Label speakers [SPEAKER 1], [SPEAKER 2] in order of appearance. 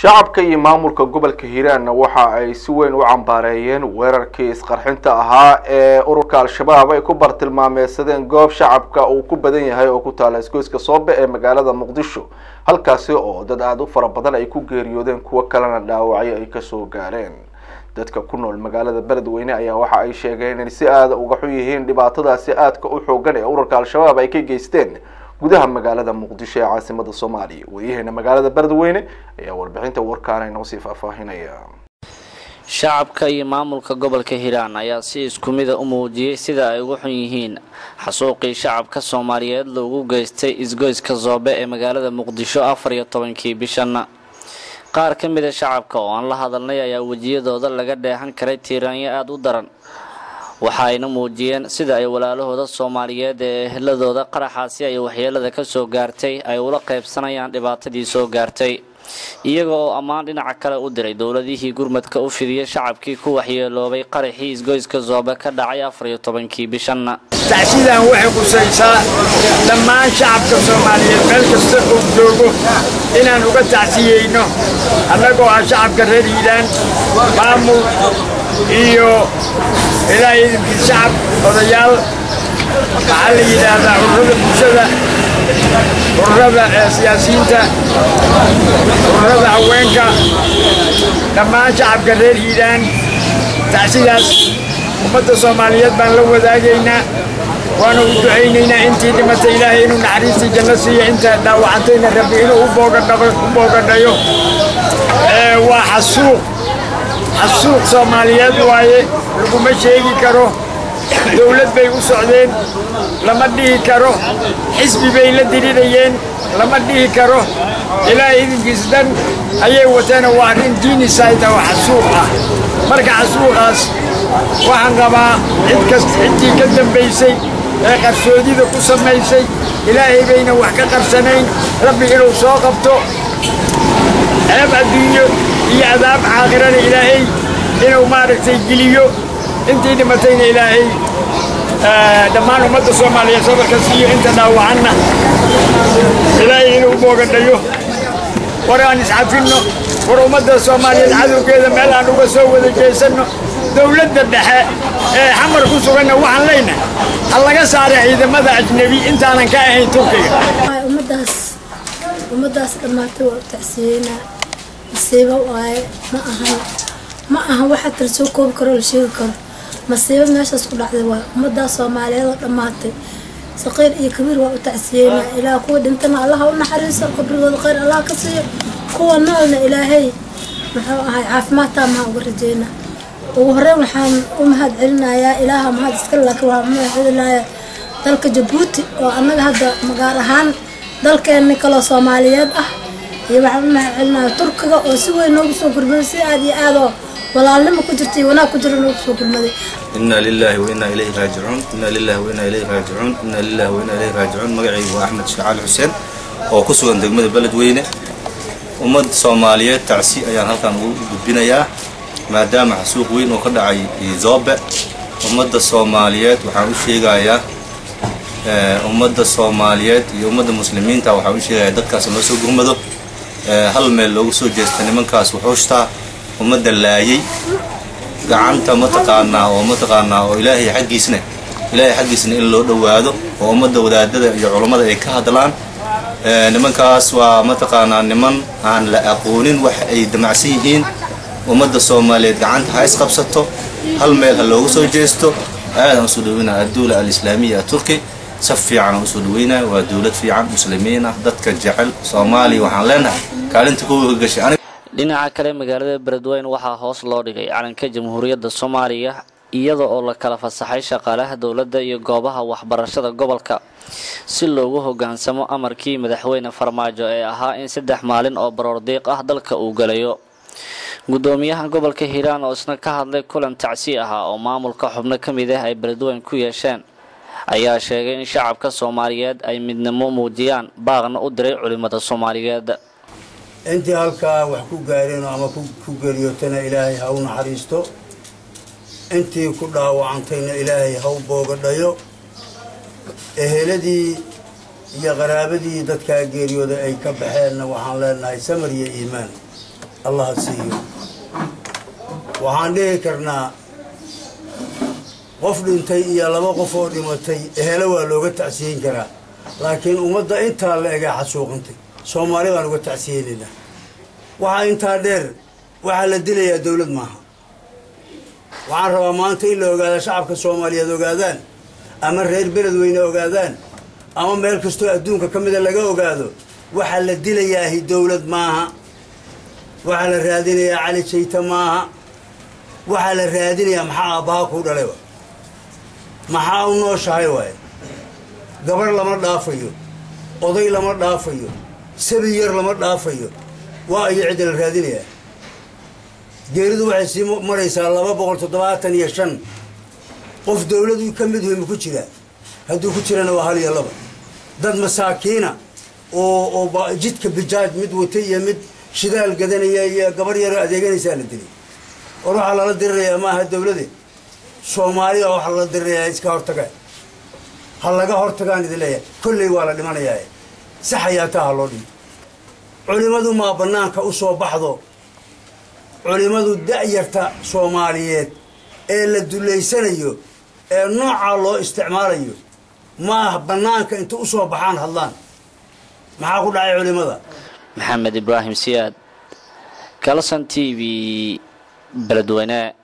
[SPEAKER 1] shacabka iyo maamulka gobolka hiiraanna waxa ay si weyn u cambaareeyeen weerarkii isqarxinta ahaa ee ururka al-shabaab ay ku bartilmaameysadeen goob shacabka uu ku badan yahay oo ku taala isgoyska soobe ee magaalada muqdisho halkaasi oo dad aada u fara badan ay ku geeriyoodeen kuwo kalena dhaawacyo ay kasoo gaareen dadka ku nool magaalada beledweyne ayaa waxa ay sheegeen in si aada uga xun yihiin dhibaatadaasi aadka u xoogan ee ururka al-shabaab ay ka geysteen gudaha magaalada muqdisho ee caasimada soomaaliya wariyaheena magaalada beledweyne ayaa warbixinta warkaana inoo sii faahfaahinaya
[SPEAKER 2] shacabka iyo maamulka gobolka hiiraan ayaa si isku mida u muujiyey sida ay ugu xun yihiin xasuuqii shacabka soomaaliyeed loogu geystay isgoyska zoobe ee magaalada muqdisho afar iyo tobankii bishan qaar ka mida shacabka oo aan la hadalnay ayaa wejiyadooda laga dheehan karay tiiraanyo aada u daran waxa ayna muujiyeen sida ay walaalahooda soomaaliyeed ee eheladooda qaraxaasi ay waxyeelada ka soo gaartay ay ula qaybsanayaan dhibaatadii soo gaartay iyaga oo ammaan dhinaca kale u diray dowladihii gurmadka u fidiyay shacabkii ku waxyeeloobay qaraxii isgoyska zoobe ka dhacay afar iyo tobankii bishanna
[SPEAKER 3] tacsidan waxay qusaysaa dhammaan shacabka soomaaliyeed meel kasta uu joogo inaan uga tacsiyeyno annagoo ah shacabka reer hiiraan maamul iyo ilaahay idinkii shacab odayaal maxaa la yidhaahdaa ururada bulshada ururada siyaasiyiinta ururada haweenka dhammaan shacabka reer hiiraan tacsidaas ummadda soomaaliyeed baan la wadaagaynaa waana u ducaynaynaa intii dhimatay ilaahay inuu naxariistii janno siiyo inta dhaawacantayna rabbi inuu u boogadhayo waa xasuuq xasuuq soomaaliyeed waaye laguma sheegi karo dowlad bay u socdeen lama dhihi karo xisbi bay la dirirayeen lama dhihi karo ilaahay idinkiis dan ayay wateena waa arrin diinisayda oo xasuuq ah marka xasuuqaas waxaan qabaa cid kast ciddii ka dambaysay ee qarsoodida ku samaysay ilaahay bayna wax ka qarsanayn rabbi inuu soo qabto ceeb adduunyo iyo adaab caakhirana ilaahay inuu maaragtay geliyo intii dhimatayna ilaahay dhammaan ummadda soomaaliyeed sabarka siiyo inta dhaawacanna ilaahay inuu boogadhayo war aan iscafinno war ummadda soomaaliyeed cadowgeeda meel aan uga soo wada jeesanno dowladda dhexe ee xamar ku suganna waxaan leynahay ha laga saara ciidamada ajnebi intaanan ka ahayn turkiga
[SPEAKER 4] ummadaas ummadaas dhammaatay waa u tacsiyeynaa masiibo waaye ma ahan ma ahan waxa kala soo koobi karo la sheegi karo masiibo meeshaas ku dhacday waa ummadaas soomaaliyeed oo dhammaatay saqiir iyo kabiir waa u tacsiyeynaa ilaah kuwa dhintana allaha u naxariiso qabrigooda khayr allah ka siiyo kuwa noolna ilaahay muxuu ahay caafimaadtaa maha uga rajeynaa ugu horeyn waxaan u mahad celinayaa ilaaha mahad iska laakiin waa mahad celinayaa dalka jabuuti oo annaga hadda magaal ahaan dalkeenni kaloo soomaaliyeed ah iyo waxaan u mahad celinayaa turkiga oo si weyn noogu soo gurmaday si aad iyo aadoo walaalnimo ku jirta iyo wanaag ku jira noogu soo gurmaday
[SPEAKER 5] إنا لله وإنا إليه راجعون إنا لله وإنا إليه راجعون إنا لله وإنا إليه راجعون magacaygu waa axmed shacaal xuseen oo ku sugan degmada beledweyne ummad soomaaliyeed tacsi ayaan halkan ugu gudbinayaa maadaama xasuuq weyn oo ka dhacay zoobe ummadda soomaaliyeed waxaan u sheegayaa ummadda soomaaliyeed iyo ummadda muslimiinta waxaan u sheegayaa dadkaas loo soo gurmado hal meel loogu soo jeesta nimankaas wuxuushtaa ummadda laayay gacanta mataqaanaa oo mataqaanaa oo ilaahay xaggiisna ilaahay xaggiisna in loo dhowaado oo ummadda wadaadada iyo culammada ay ka hadlaan nimankaas waa mataqaanaa niman aan la aqoonin wax ay damacsan yihiin ummadda soomaaliyeed gacanta ha isqabsato hal meel ha loogu soo jeesto aadaan usoo dhaweynaya adduula alislaamiya turki si fiican usoo dhaweynaya waa dowlad fiican muslimiin ah dadka jecel soomaaliya waxaan leenahay kaalinta kuwa ka gashay
[SPEAKER 2] dhinaca kale magaalada beledweyne waxaa hoos loo dhigay calanka jamhuuriyadda soomaaliya iyada oo la kala fasaxay shaqaalaha dowladda iyo goobaha waxbarashada gobolka si loogu hogaansamo amarkii madaxweyne farmaajo ee ahaa in saddex maalin oo baroordiiq ah dalka uu galayo gudoomiyaha gobolka hiiraan oo isna ka hadlay kulan tacsi ahaa oo maamulka xubno ka mid ah ay beledweyne ku yeesheen ayaa sheegay in shacabka soomaaliyeed ay midnimo muujiyaan baaqna u diray culimada soomaaliyeed
[SPEAKER 6] intii halkaa wax ku gaareen ama ku geeriyootana ilaahay ha u naxariisto intii ku dhaawacantayna ilaahay ha u boogadhayo eheladii iyo qaraabadii dadkaa geeriyooda ay ka baxeenna waxaan leenahay samar iyo iimaan allaha siiyo waxaan dhihi karnaa qof dhintay iyo laba qof oo dhimatay ehelo waa looga tacsiyeyn karaa laakiin ummadda intaa la egaa xasuuqantay soomaali baan uga tacsiyeynaynaa waxaa intaa dheer waxaa la dilayaa dawlad maaha waxaan rabaa maanta in la ogaada shacabka soomaaliyeed ogaadaan ama reer beledweyne ogaadaan ama meel kastoo adduunka ka mida laga ogaado waxaa la dilayaahi dawlad maaha waxaa la raadinayaa cali jayta maaha waxaa la raadinayaa maxaa aabbaha kuu dhalayba maxaa u nooshahay waaye gabar lama dhaafayo oday lama dhaafayo sabi yar lama dhaafayo waa iyo cidda la raadinayaa geeridu waxay sii maraysaa laba boqol toddobaatan iyo shan qof dawladu ka mid wey ma ku jiraa hadduu ku jirana waa hal iyo laba dad masaakiina oo oo jidka bijaaj mid wata iyo mid shidaal gadanaya iyo gabar yaroo adeeganaysaa la dilay war waxaa lala dirirayaa maaha dawlade soomaaliya waxaa lala dirirayaa iska hortaga ha laga hortagaan idin leeyahay kolley waa la dhimanayaa si xayaataa ha loo dhimo culimmadu maa bannaanka u soo baxdo culimmadu da'yarta soomaaliyeed ee la dullaysanayo ee noocaa loo isticmaalayo maaha bannaanka inta u soo baxaan hadlaan maxaa ku dhacay culimmada
[SPEAKER 2] maxamed ibraahim siyaad galson t v beledweyne